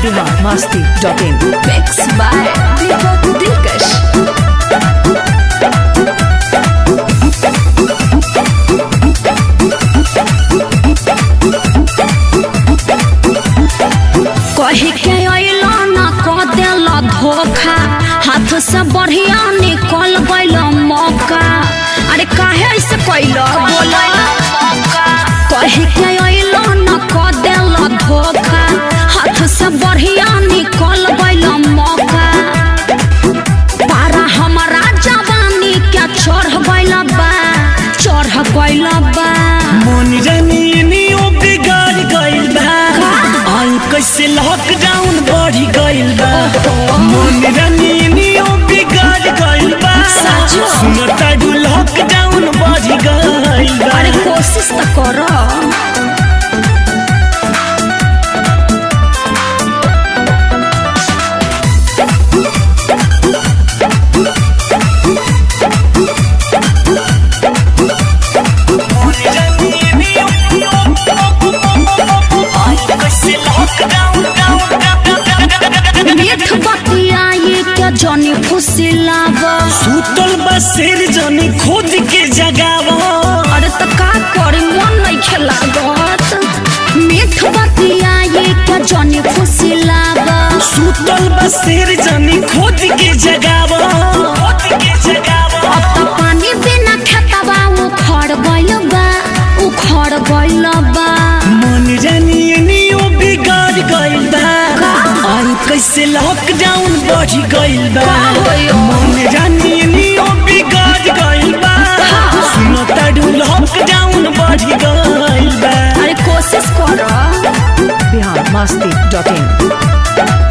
biharmasti.in Mix by Deepak Dilkash. कही के अइलो न क देल धोखा हाथ से बढ़िया निकल गइल मौका अरे काहे ऐसे कैल बोला कही के अइलो न क देल धोखा हाथ से बढ़िया निकल गइल मौका पारा हमारा जवानी के चढ़ गइल बा चढ़ गइल बा मन रनियो बिगाड़ गइल बा आई कैसे लॉकडाउन बढ़ी गइल बा मन रनियो बिगाड़ गइल बा सचो? सुनो ताडू लॉकडाउन बढ़ी गइल बा अरे कोशिश तो करो मन रनियो आई कैसे लॉकडाउन मीठ बतियाई के जनी खुशी लागा सुतल बा शेर जनी खोद के जगावा अरे त का करी मन नहीं खेलागत मीठ बतियाई के जनी खुशी लागा सुतल बा शेर जनी खोद के जगावा खोद के जगावा अब त पानी बिना खेतबा उखड़ गइल बा उखड़ गइल बा मन रनियो बिगाड़ गइल बा आई कैसे लॉकडाउन बढ़ी गइल बा का होयो? मन रनियो बिगाड़ गइल बा सुनो ताडू लॉकडाउन बढ़ी गइल बा अरे कोशिश करो biharmasti.in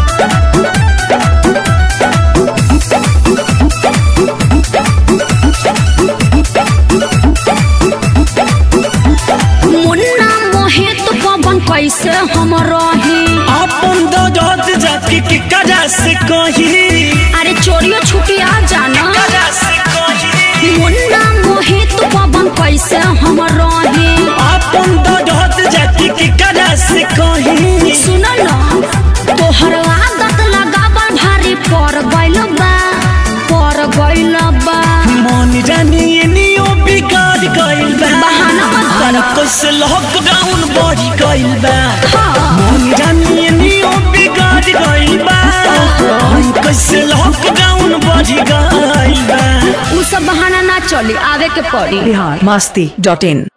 मुन्ना मोहित पवन कैसे हम रही अपन दौड़त जाके के करा से कही अरे चोरियो छुटिया जाना करा से कही मुन्ना मोहित पवन कैसे हम रही अपन दौड़त जाके के करा से कही सुन न तोहर आदत लगावल भारी पर गइल बा पर गइल बा मन रनियो बिगाड़ गइल बा बहाना मत कर। आई कैसे लॉकडाउन बढ़ी गइल बा हाँ मन रनियो बिगाड़ गइल बा आई कैसे लॉकडाउन बढ़ी गइल बा उ सब बहाना ना चली आवे के पड़ी biharmasti.in